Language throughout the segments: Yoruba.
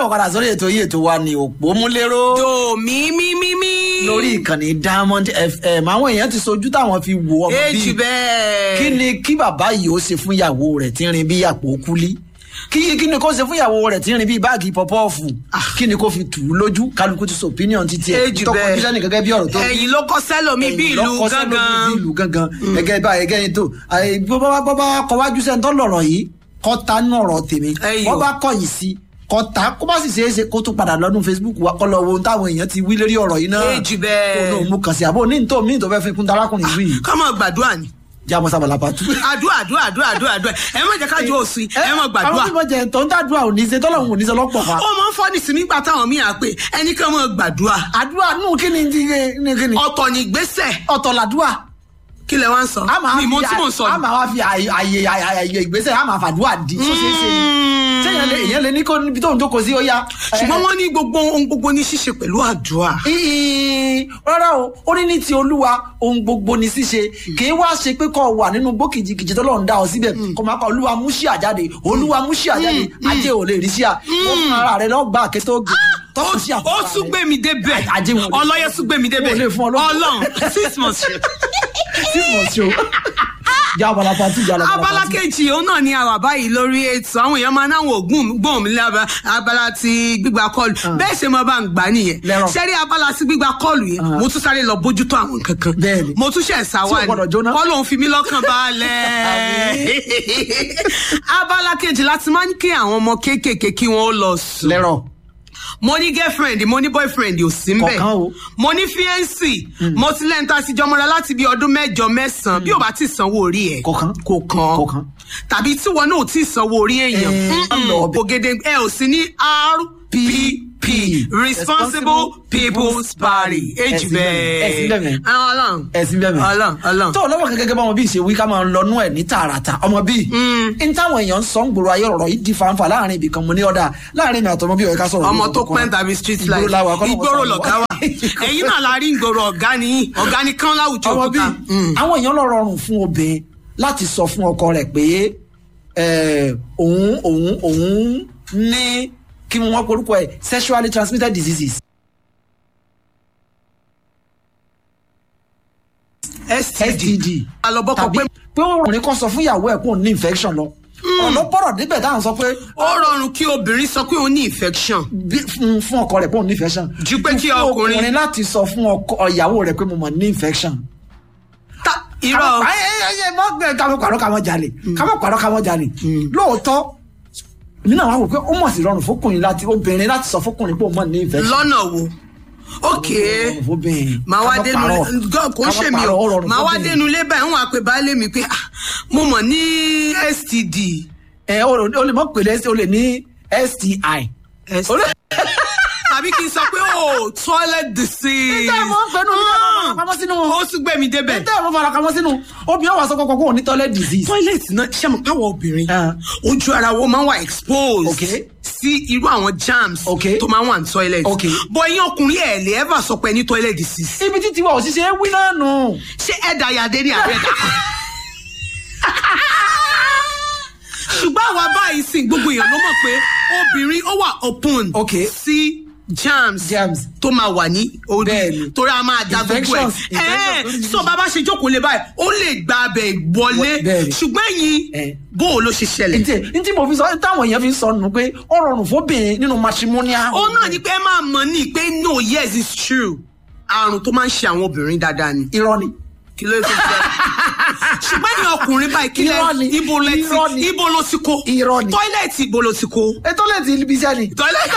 káàbọ̀ padà sórí ètò yìí ètò wa ní òpó múlẹ́rọ́ do mi mi mi mi. lórí ìkànnì diamond fm àwọn èèyàn ti sojú táwọn fi wo ọmọ èjì bíi bẹ́ẹ̀. kí ni kí bàbá yìí ó ṣe fún ìyàwó rẹ̀ tí ń rin bí àpò kúlí kí kí ni kó ṣe fún ìyàwó rẹ̀ tí ń rin bí báàgì pọpọ́ọ̀fù kí ni kó fi tù ú lójú kálukú ti sọ opinion ti tiẹ̀ èjì tó bẹ́ẹ̀. kọjú sẹ́ni gẹ́gẹ́ bí ọ̀rọ̀ tó ẹ̀yìn ló kọ́ sẹ́lòmí bí ẹ̀yìn ìlú lọ́kọ́ sẹ́lómi bí gángan. ìlú gángan gẹ́gẹ́ bá gẹ́gẹ́ yín tó àì, bó bá bó bá kọ wájú sẹ́ni tó lọ̀rọ̀ yìí kọ́ ta nù ọ̀rọ̀ tèmi Ẹ̀yìn wọ́n o. bá kọ̀yìn sí kọ́ ta kó bá sì ṣeé ṣe kó tún padà lọ́dún facebook wa kọ́ lọ wo ohun táwọn èèyàn ti wí lórí ọ̀rọ̀ yìí náà Èjì bẹ́ẹ̀. kó náà mú kàn sí àbó ní nítorí mí tó fẹ́ fi kún tarákùnrin wí yìí ká mọ̀ gbàdúrà ni. jábọ̀ sábàlá pàtó. àdúrà àdúrà àdúrà àdúrà àdúrà ẹ má jẹ́ ká jó òsì ẹ mọ̀ gbàdúrà. àwọn tí mo jẹ tó ń dàdúrà ò ní í ṣe tọ́lọ́hún ò ní í ṣe lọ́pọ̀ fa. ó máa ń fọ́ ní sinmi gbà táwọn míì á pé ẹnì kan mọ̀ gbàdúrà. àdúrà nù kí ni kí ni kí ni ọ̀tọ̀ ní ìgbésẹ̀ ọ̀tọ̀ làdúrà. kí lẹ wá ń sọ. a máa mi fi mọ tí mò ń sọ a ni. máa wá fi àyè àyè àyè ìgbésẹ̀ a máa fàdúrà di tó ṣeé ṣe ni sẹ́yìn lè èyàn lè ní kó níbi tó ń jókòó sí ó yá. ṣùgbọ́n wọ́n ní gbogbo ohun gbogbo ní ṣíṣe pẹ̀lú àdúrà. Ìhìn, rárá o ó ní ní ti olúwa ohun gbogbo ni ṣíṣe kì í wá ṣe pé kó wà nínú gbó kìjìkìjì tó lọ́n dá ọ síbẹ̀ kó máa kọ olúwa mú sí àjáde olúwa mú sí àjáde ajé ò lè rí sí à ó fún ara rẹ lọ́gbà àkétó gbé tọ́kù sí àpò ó ara tún rẹ. gbé mi débẹ̀ Ajé wọn lè- ọlọ́yẹ tún gbé mi débẹ̀ Wọn ò lè fún ọ lọ́gbọ̀n. ọlọ́run six months. six months o já abala pàtó já abala abala pàtó. kejì òun náà ni àwà báyìí lórí ètò àwọn èèyàn máa náwọn ògùn gbóhùn mi lába abala ti gbígba kọlù bẹ́ẹ̀ ṣe mo bá ń gbà nìyẹn Lẹ́rọ̀. ṣẹ́rí abala ti gbígba kọlù yẹn mo tún sáré lọ bójútó àwọn nǹkan kan Bẹ́ẹ̀ni. mo tún ṣẹ̀ Tí sáwà ò gbọdọ̀ jóná. kọ́ lòun fi mí lọ́kàn balẹ̀ abala kejì láti máa ń kí àwọn ọmọ kéékèèké kí wọ́n ó lọ sùn lẹ́rọ̀ mo ní girlfriend mo ní boyfriend ò sí mbẹ Kọ̀ọ̀kan o. mo ní fiancé mo ti lẹ́ńtà sí jọmọra láti bí ọdún mẹ́jọ mẹ́sàn-án bí o bá ti sanwó orí ẹ̀ Kọ̀ọ̀kan. kò kàn Kọ̀ọ̀kan. tàbí tí wọn náà ò tí ì sanwó orí èèyàn Eh, Mm-mm. lọ ọbẹ̀. ògèdè ẹ ò sí ní rpp responsible people's party èjì Ẹ̀sìn bẹ́ẹ̀, ẹ̀sìn bẹ́ẹ̀ bẹ́ẹ̀ mẹ́. ọlọ́run ẹ̀sìn bẹ́ẹ̀ mẹ́. ọlọ́run ọlọ́run tó lọ́wọ́ gẹ́gẹ́ bá wọn bí ìṣe wí ká máa lọ́nú ẹ̀ ní tààràtà ọmọ bíi n táwọn èèyàn ń sọ ń gbòòrò ayé ọ̀rọ̀ yìí di fanfa láàrin ibì kan mo ní ọ̀dà láàrin mi àtọmọ bí ọ̀ká sọ̀rọ̀ ọmọ lórí tó ọ̀kan. pẹ́ tàbí street life ìgboro làwọn akọ́nà ìgboro lọ̀gá wa ẹ̀yin náà la rí ìgboro ọ̀gá ni ọ̀gá ni kán láwùjọ ọmọ bíi òkúta. Mm. àwọn èèyàn lọ rọrùn fún obìnrin láti sọ fún ọkọ rẹ̀ pé eh, òun òun òun ní kí wọ́n porúkọ ẹ̀ sexually transmitted diseases. std STD alọ́bọ́kọ tàbí pé pé ọkùnrin kan sọ fún ìyàwó ẹ̀ pé òun ní infection lọ ọ̀nà pọ̀rọ̀ débẹ̀ táwọn sọ pé ó rọrùn kí obìnrin sọ pé òun ní infection bí- fún fún ọkọ rẹ̀ pé òun ní infection Ju pé kí Fún ọkùnrin- ọkùnrin láti sọ fún ọkọ ìyàwó rẹ̀ pé mo mọ̀ ní infection. ta irọ́ ayé ayé mọ gbẹ kámọ pàrọ kámọ jalè kámọ pàrọ kámọ jalè lóòótọ́ nínú àwọn àwòrán pé ó mọ̀ sí rọrùn fọkùnrin láti obìnrin láti sọ fọkùnrin pé ó mọ̀ ní infection. lọ́nà wo ok Rọrùn fóbìnrin. màá wá Kámọ dénú pàrọ̀. gọ́ kò ń Kámọ ṣe mi pàrọ̀, ó o rọrùn màá wá fóbìnrin. dénú ilé báyìí wọn á pe baálé mi pé ah, mo mọ̀ ní std ẹ o lè- o lè mọ pèlè o lè ní sti. O lè- tàbí kí n sọ pé o toilet disease Níta ìmọ̀ pẹ̀lú níta ìmọ̀ pamọ́ sínú. ó tún gbé mi débẹ̀. tẹ́ ẹ̀ mọ́ fara kamọ́ sínú obìnrin wà sọ kọ́kọ́ kó o ní toilet disease. toilet náà ṣe mọ̀ káwọ̀ obìnrin Ah. ojú ara wo máa ń wà exposed Okay. sí irú àwọn germs Okay. tó máa ń wà ní toilet Okay. bọ̀ ẹ̀yin ọkùnrin ẹ̀ lè ever sọ pé ní toilet disease ibi títí wa òṣìṣẹ́ wí náà nù. ṣé ẹ̀dà yàdé ní àbẹ̀dà ṣùgbọ́n àwa báyìí sìn gbogbo èèyàn ló mọ̀ pé obìnrin ó wà open Okay. sí germs Germs. tó máa wà ní orí Bẹ́ẹ̀ni. torí a máa da gbogbo ẹ̀ Infections, ẹ̀ infections so bàbá ṣe jókòó lé báyìí ó lè gba abẹ wọlé Bẹ́ẹ̀ni. ṣùgbọ́n ẹ̀yin Eh. bó o ló ṣe ṣẹlẹ̀ ntí ntí mo fi sọ táwọn èèyàn fi ń sọ nù pé ó rọrùn fóbìnrin nínú matrimonial. ó náà ni pé ẹ máa mọ̀ ní pé no yes it's true àrùn tó máa ń ṣe àwọn obìnrin dáadáa ni irọ́ ni. kí ló tó jẹ́ ṣùgbọ́n ní ọkùnrin báyìí kí Irọ́ ni, lẹ ibo lẹ irọ́ ti ni. ibo ló ti kó Irọ́ ni. tọ́ílẹ̀tì ibo ló ti kó ètò lè ti ibi iṣẹ́ ni. tọ́ílẹ̀tì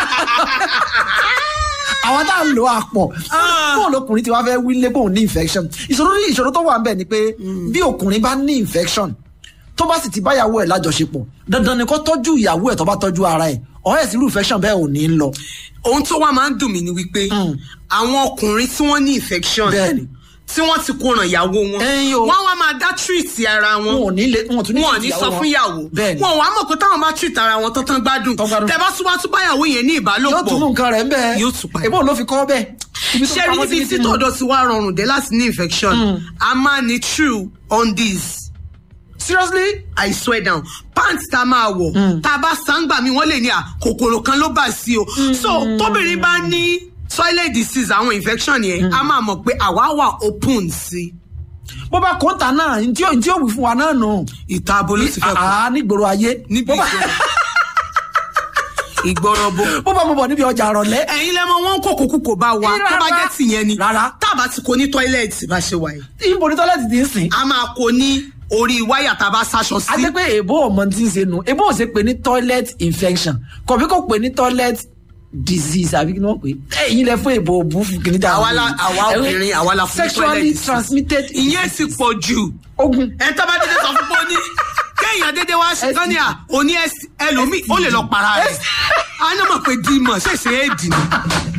àwọn tá à ń lo àpọ̀ Ah. bóun lọkùnrin ti wá fẹ́ wílé bóun ní infection ìṣòro ní ìṣòro tó wà ń bẹ̀ ni pé bí ọkùnrin bá ní infection tó bá sì ti báyàwó ẹ̀ lájọṣepọ̀ dandan ni kó tọ́jú ìyàwó ẹ̀ tó bá tọ́jú ara ẹ̀ ọ̀rẹ́ sí irú infection bẹ́ẹ̀ ò ní lọ. ohun tó wá máa ń dùn mí ni wípé Mm. àwọn ọkùnrin tí wọ́n ní infection Bẹ́ẹ̀ni. tí wọ́n ti kó ràn ìyàwó wọn Ẹ̀yin o. wọ́n wá máa dá treat ara wọn wọn ò ní lè wọn ò tún ní wọn ò treat ní ìyàwó sọ wọn. fún ìyàwó Bẹ́ẹ̀ni. wọn ò wá mọ̀ pé táwọn bá treat ara wọn tán tán gbádùn Tán gbádùn. tẹ bá tún wá tún báyàwó yẹn ní yóò ìbálòpọ̀ tún mú nǹkan rẹ̀ ń bẹ́ẹ̀ Yóò tún padà. ìbọn ló fi kọ́ bẹ́ẹ̀. Ibi tó ṣé rí pamọ́ níbi sí tí ti mú. tọ̀dọ̀ ti wá rọrùn dé láti ní infection a máa ní true on this seriously i swear down pant tá a máa wọ̀ tá a bá sáńgbà mi wọ́n lè ní à kòkòrò kan ló bà sí o so tóbìnrin bá ní toilet disease àwọn infection yẹn a máa mọ̀ pé àwa wà open sí bó bá kóńtà náà ntí ó ntí ó wí fún wa náà nù. ìta abo ló ti fẹ́ kú àá nígboro ayé. níbi bó bá ìgboro bo bó bá mo bọ̀ níbi ọjà rọ̀lẹ́. ẹ̀yin lẹ́mọ wọn kò kókó kò bá wa tó bá jẹ́ tìyẹn ni Rárá. tá a bá ti kó ní tọ́ílẹ̀tì bá ṣe wà yìí ibo ní tọ́lẹ́tì ti ń sìn. a máa kó ní orí wáyà tá a bá sáṣọ a sí jẹ́ pé èbó ọmọ tí ń ṣe nù èbó ò ṣe pé ní toilet infection kọ̀bí kò pé ní toilet disease àbí kí ni wọ́n pè é ẹ̀yin lẹ fún èbó òbú fún kìíní dáhùn. Àwa la- àwa obìnrin, àwa la fún toilet sexually disease. transmitted ìyẹn ti pọ̀ jù ogun. ẹ tó bá dédé sọ fún pé ó ní kéèyàn dédé wá sí tán ní à òní ẹlòmíì ó lè lọ para rẹ̀ a ní mọ̀ pé dìímọ̀ ṣèṣe é dì ní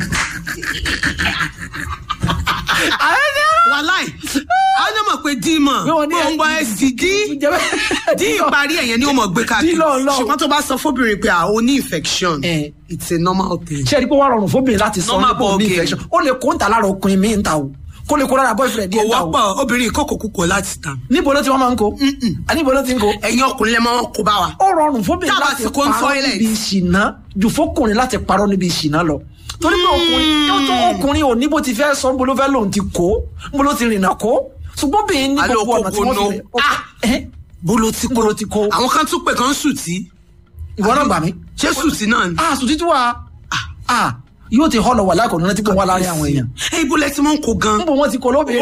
wàláì a ní mọ̀ pé dìímọ̀ Bí wọ́n ní ó ń gbọ́ STD dí ìparí ẹ̀yẹn ni ó mọ̀ gbé Dí káàkiri lọ́ọ̀lọ́ọ̀. ṣùgbọ́n tó bá sọ fóbìnrin pé à ó ní infection Eh. it's a normal thing. ṣé ẹni pé wàá rọrùn fóbìnrin láti sọ Normal nípa òní ball game. infection ó lè kó ń ta lára ọkùnrin mi ń ta o kó lè kó lára boyfriend kò yẹn ta o wọ́pọ̀ obìnrin ìkókò kúkò láti ta níbo ló ti wọ́n máa ń kó a níbo ló ti ń kó ẹ̀yin ọkùnrin lẹ́ máa ń kó bá wa. ó rọrùn fóbìnrin Tá a bá láti ti kó ń parọ́ toilet. níbi ìṣìná jù fókùnrin láti parọ́ níbi ìṣìná lọ torí pé ọkùnrin yóò tó ọkùnrin ò ní bó ti fẹ́ sọ bó ló fẹ́ lòun ti kó bó ló ti rìnà kó ṣùgbọ́n obìnrin ní Alo gbogbo ọ̀nà tí kókó wọ́n fi no. lè ó- ẹ́, bolo ti bó ló ti kó àwọn kan tún pè kan sùtì ìwọ náà gbà mí. ṣé sùtì náà ni. a sùn títí wa a yóò ti họlọ wà lákòóná tí kò wá láàrin àwọn èèyàn ẹ ibo lẹ ti mọ ń kó gan. níbo wọn ti kó lóbìnrin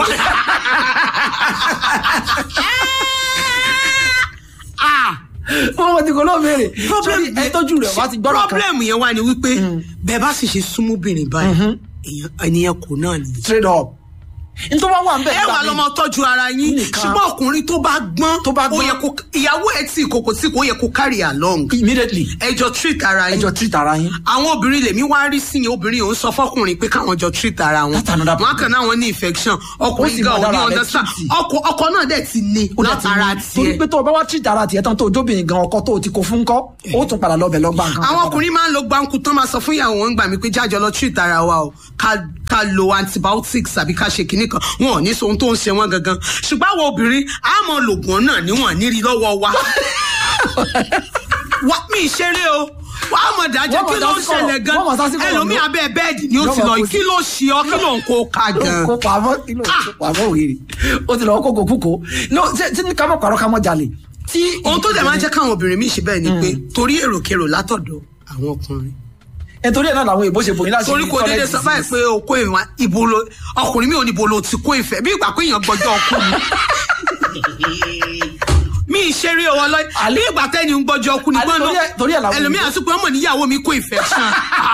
níbo wọn ti kó lóbìnrin sórí ẹ tọ́jú rẹ̀ wá ti gbọ́dọ̀ kan problem yẹn wà ní wípé bẹ́ẹ̀ bá sì ṣe súnmọ́bìnrin báyìí èèyàn ènìyàn kò náà ni. straight up nítorí wọn wà ń bẹ ẹ wà lọmọ tọ́jú ara yín Nìkan. ṣùgbọ́n ọkùnrin tó bá gbọ́n Tó bá ó gbọ́n. yẹ kó ìyàwó ẹ tí kòkò tí kò yẹ kó carry along immediately ẹjọ treat ara yín ẹjọ treat ara yín àwọn obìnrin lèmi wá rí sí yẹn obìnrin yòó sọ fọkùnrin pé káwọn jọ treat ara wọn That's another wọn kàn náà wọn ní infection Ó sì ọkùnrin gan mọ ò ní dára rẹ̀ understand treat. ọkọ ọkọ náà dẹ̀ ti ní ó dẹ̀ ti látara ní torí tiẹ̀ pé tó o bá wá treat ara tiẹ̀ tán tó o jóbìnrin gan ọkọ tó o ti kó fún kọ́ ó tún padà lọ bẹ̀ lọ gbà nǹkan àwọn ọkùnrin máa ń lo gbáǹkù tán máa sọ fún ìyàwó wọn gbà mí pé jájọ lọ treat ara wa o ká ká lo antibiotics àbí ká ṣe kinní kan wọn ò ní sọ ohun tó ń ṣe wọn gangan ṣùgbọ́n àwọn obìnrin á mọ lògùn náà níwọ̀n nírí lọ́wọ́ wa wa mi ìṣeré o wà á mọ̀ dájọ́ Wọ́n mọ̀ kí ló ń sásìkò ṣẹlẹ̀ gan wọ́n mọ̀ sásìkò ẹlòmíì lọ. abẹ́ bẹ́ẹ̀dì ni ó ti Yọ́mọ̀ lọ kó kí ló ṣe ọ kí ló ń kó ká gan. kó pamọ́ kí ló kó pamọ́ òye ó ti lọ kókò kúkò no ṣé ṣé ní ká mọ̀ pàrọ̀ ká mọ̀ jalè tí ohun tó dẹ̀ máa ń jẹ́ káwọn obìnrin míì ṣe bẹ́ẹ̀ ni pé torí èròkèrò látọ̀dọ̀ àwọn ọkùnrin nítorí ẹ̀ náà làwọn èèbó ṣe bòyìn láti torí kò déédéé sọ báyìí pé o kó ìwà ibo lo ọkùnrin mi ò ní ibo lo ti kó ìfẹ́ bí ìgbà pé èèyàn gbọ́jọ́ ọkọ mi. mi ìṣeré ọwọ́ lọ bí ìgbà tẹ́ni ń gbọ́jọ́ ọkọ ni Àlè, gbọ́n torí ẹ̀- torí ẹ̀ làwọn ẹlòmíì àti pé ọmọ níyàwó mi kó ìfẹ́ sàn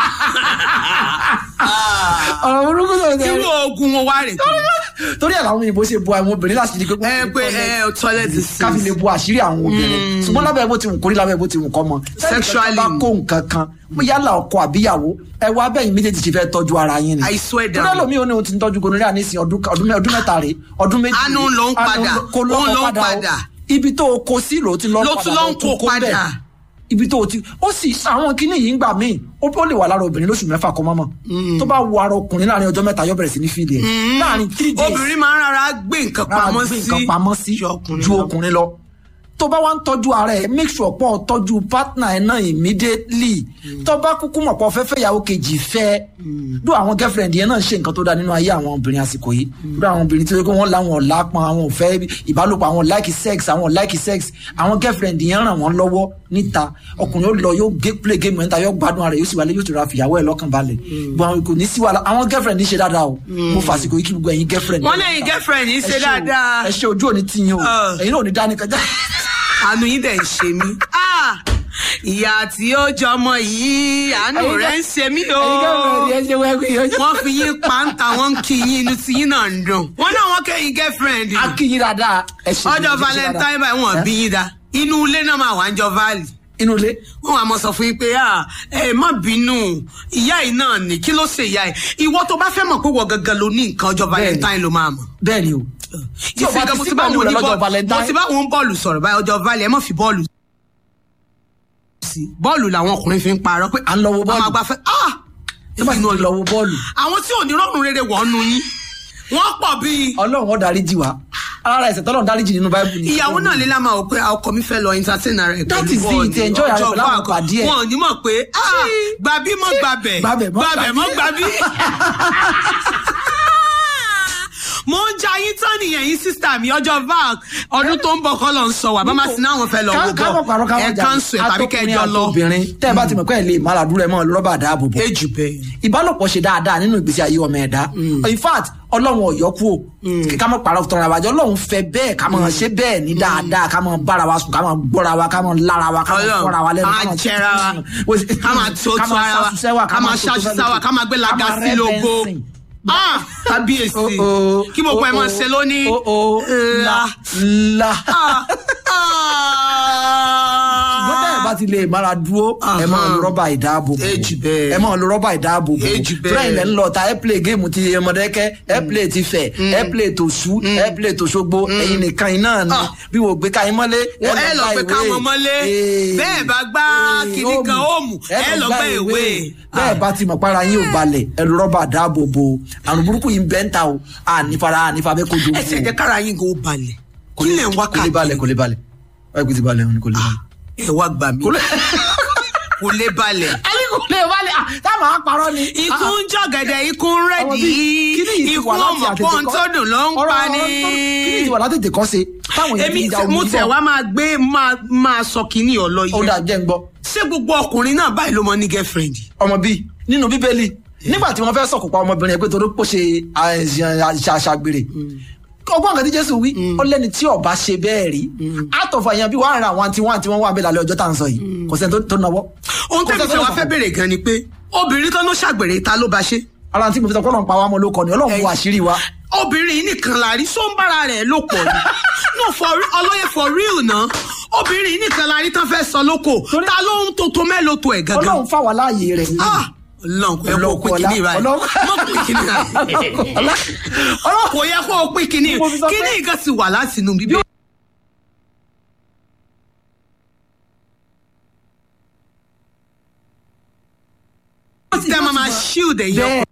ọ̀rọ̀ burúkú tó ṣe irú oògùn wọn wá rè torí ẹ̀ làwọn èèbó ṣe bo àwọn obìnrin láti di pé ẹ pé ẹ toilet káfí lè bo àṣírí àwọn obìnrin ṣùgbọ́n lábẹ́ bó ti wù kórí lábẹ́ bó ti wù kọ́ mọ Sexually. bá kó nǹkan kan mo yálà ọkọ àbíyàwó ẹ wá bẹ́yìn méjèèjì ṣe fẹ́ tọ́jú ara yín ni I swear torí down. ẹlòmíì ó ní òun ti ń tọ́jú gonorrhea nísìn ọdún ọdún mẹ́- ọdún mẹ́ta rèé ọdún méjì Àánú rèé. ló ń Àánú padà, ló- kó ó lọ́kọ̀ ló ń padà o. padà. ibi tó o kó sí ló ti lọ́ Ló tún lọ́ ń kó bẹ́ẹ̀. padà. ibi tó o ti ó sì àwọn kinní yìí ń gbà míì ó ó lè wà lára obìnrin lóṣù mẹ́fà kó mọ́mọ́ tó bá wo ara ọkùnrin láàrin ọjọ́ mẹ́ta yóò bẹ̀rẹ̀ sí ní fíìlì ẹ̀ láàrin three days obìnrin máa ń rárá gbé nǹkan rárá pamọ́ gbé sí nǹkan pamọ́ sí ju ọkùnrin ju lọ. ọkùnrin lọ tó bá wá ń tọ́jú ara ẹ̀ make sure pọ̀ tọ́jú partner ẹ̀ náà immediately tó bá kúkú mọ̀ pọ̀ fẹ́ fẹ́ ìyàwó kejì fẹ́ dó àwọn girlfriend yẹn náà ṣe nǹkan tó dáa nínú ayé àwọn obìnrin àsìkò yìí dó àwọn obìnrin tó yẹ kó wọ́n láwọn ọ̀la pọn àwọn ò fẹ́ ìbálòpọ̀ àwọn like sex àwọn like sex àwọn girlfriend yẹn ràn wọ́n lọ́wọ́ níta ọkùnrin ó lọ yóò gé play game níta yóò gbádùn ara rẹ̀ yóò sì wálé yóò ti ra fìyàwó ẹ̀ lọ́kàn balẹ̀ gbọ́n kò ní sí wàhálà àwọn girlfriend ní ṣe dáadáa o mo fàsìkò yìí kí gbogbo ẹ̀yin girlfriend wọ́n lẹ́yìn girlfriend yìí ṣe ẹ ṣe o, dáadáa ẹ ṣe ojú òní tí yín o Ah. ẹ̀yin náà ò ní dání kọjá. àánú yín dẹ̀ ń ṣe mí. Ah! ìyá tí ó jọmọ yìí àánú Ẹ̀yin rẹ̀ gẹ́- ń ṣe mí o. ẹ̀yin girlfriend yẹn ṣe wẹ́ẹ́kì yẹn. wọ́n fi yín pàǹtà wọ́n ń kí yín inú tí yín náà ń dùn. wọ́n náà wọ́n kẹ́yìn girlfriend. a kì í dáadáa. ẹ ṣe ọjọ́ ẹ ṣe valentine dáadáa. báyìí wọ́n Ẹ? bí yín dá inú ilé náà máa wà ń jọ valley inú ilé. wọn wà mọ sọ fún yín pé ah ẹ má bínú ìyá yìí náà ni kí ló ṣe ìyá yìí ìwọ tó bá fẹ́ mọ̀ pé wọ́n gangan ló ní nǹkan ọjọ́ Bẹ́ẹ̀ni. valentine ló máa mọ̀. bẹ́ẹ̀ ni o. tí o bá ti mo sí ti bá pẹ̀lú wọn rẹ ní lọ́jọ́ bọ́ọ̀lù mo valentine. ti bá wọn bọ́ọ̀lù sọ̀rọ̀ báyìí ọjọ́ valẹ̀ ẹ má fi bọ́ọ̀lù sí bọ́ọ̀lù làwọn ọkùnrin fi ń parọ́ pé À ń lọ wo bọ́ọ̀lù. àwọn àgbàfẹ́ ah tó bá ti lọ wo bọ́ọ̀lù. àwọn tí ò ní rọrùn rere wọ̀ ọ́nu yín wọ́n pọ̀ bíi ọlọ́run ó darí jì wá. ara ẹ̀ṣẹ̀ tọ́lọ́run dáríjì nínú báíbù ni. ìyàwó náà lè lámà ó pé ọkọ mi fẹ́ lọ entertain ara ẹ̀ That pẹ̀lú is it, bọ́ọ̀lù enjoy ara ẹ̀ ọjọ́ pẹ̀lú àwọn báàgì. pàdé ẹ̀. wọn ò ní mọ̀ pé ah, gbàbí mọ́ gbàbẹ̀ Gbàbẹ̀ mọ́ gbàbẹ̀ mọ́ gbàbí. mo ń ja yín tán nìyẹn yín sísá mi ọjọ́ vac ọdún tó ń bọ̀ kọ́ lọ ń sọ wà bá má sí náà wọn fẹ́ lọ wò ká mọ̀ pàrọ̀ ká bọ̀ mọ̀ ẹ̀ jà kánṣu ẹ̀ tàbí kẹjọ lọ. obìnrin tẹ́ ẹ bá ti mọ̀ pé ẹ lè má làdúrà ẹ mọ́ lọ́ba dáàbò bò. ejù bẹ́ẹ̀. ìbálòpọ̀ ṣe dáadáa nínú ìgbésí ayé ọmọ ẹ̀dá in fact ọlọ́run ọ̀yọ́ kú o ká mọ̀ pàrọ̀ tọrọ àwàjọ ọlọ́run fẹ́ bẹ́ẹ̀ ká mọ̀ ṣe bẹ́ẹ̀ ní dáadáa ká mọ̀ bára wa sùn ká mọ̀ gbọ́ra wa ká mọ̀ lára wa ká mọ̀ Ọlọ́run, fọ́ra wa lẹ́nu ká máa jẹra wa ká máa tó tó ara wa ká máa ṣàṣìṣà wa ká máa gbé laga sí logo ah kábíyèsí kí gbogbo ẹ máa ṣe lónìí. la la Ah, ṣùgbọ́n tẹ́ ẹ bá ti lè mára dúró ẹ máa lo rọ́bà ìdáàbòbò Èjì bẹ́ẹ̀. ẹ máa lo rọ́bà ìdáàbòbò Èjì bẹ́ẹ̀. fúláyìn lẹ́ ń lọ ta ẹ play géèmù ti ọmọdékẹ́ ẹ play ti fẹ̀ ẹ play tòṣú ẹ play tòṣogbo ẹ̀yin nìkan iná ni Ah. bí wò gbé ká yín mọ́lé wọ́n ẹ lọ pé káwọn mọ́lé bẹ́ẹ̀ bá gbá kinní kan óòmù ẹ lọ gbá ìwé. bẹ́ẹ̀ bá ti mọ̀ para yín ò balẹ̀ ẹ lo rọ́bà ìdáàbòbò àrùn burúkú yìí ń bẹ́ ń ta o ànífara ànífà bẹ́ẹ̀ kojú ẹ sì jẹ́ kára yín kó balẹ̀ kí lè ń wá kò lè balẹ̀ kò lè balẹ̀ báyìí kò ti balẹ̀ òun ni kò lè balẹ̀. ẹ wá gbà mí kò lè balẹ̀. ali kò lè balẹ̀ ah, táwọn á parọ́ ni. ikú ń jọ̀gẹ̀dẹ̀ ikú ń Ọmọ rẹ̀dí bíi, kíní yìí ti ikú wà láti ọmọ àtètè pọ́n kọ́. tó dùn ló ń Ọ̀rọ̀- pa ọ̀rọ̀ ni. tó- kíní ti wà látètè kọ́ se táwọn èèyàn èmi fi ń ja tẹ- omi mo tẹ̀ bọ̀. wá máa gbé máa máa sọ kínní ọlọ ó yìí dà jẹ́ ń gbọ́ ṣé gbogbo ọkùnrin náà báyìí ló mọ ní girlfriend. ọmọ bíi nínú bíbélì nígbà tí wọ́n fẹ́ sọ̀kò pa ọmọbìnrin yẹn pé torí pò ṣe àṣàgbèrè ọgbọ́n nǹkan tí jésù wí ó lẹ́ni tí ọba ṣe bẹ́ẹ̀ rí àtọ̀fọ̀ èèyàn bí wàá ra àwọn àti wọn àti wọn wà bẹ́ẹ̀ lálẹ́ ọjọ́ tá à ń sọ yìí kò sẹ́ni tó- tó náwó. ohun Kò tẹ́mi sẹ́ni tó fẹ́ wá lè fẹ́ fọkàn. béèrè gan ni pé obìnrin tó ló ṣàgbèrè ta ló bá ṣe. ara tí mo fi sọ kọ́ lọ́n pa wá mọ́ ló kọ́ ni ọlọ́run wo àṣírí wa. obìnrin yìí nìkan la rí só ń bára rẹ̀ ló pọ̀ ni no for re- ọlọ́yẹ for real náà obìnrin yìí nìkan la rí tán fẹ́ sọ lóko Torí- ta ló ń tó tó mẹ́lò tó ẹ̀ gangan. ọlọ́run fà wá láàyè rẹ̀ Ah, ọlọ́run kò yẹ kó o pín kínní báyìí mọ̀ pín kínní báyìí kò yẹ kó o pín kínní Mo fi sọ pé- kínní nǹkan ti wà láti inú bíbí. tẹ́ ẹ máa máa shield ẹ̀yìn bẹ́ẹ̀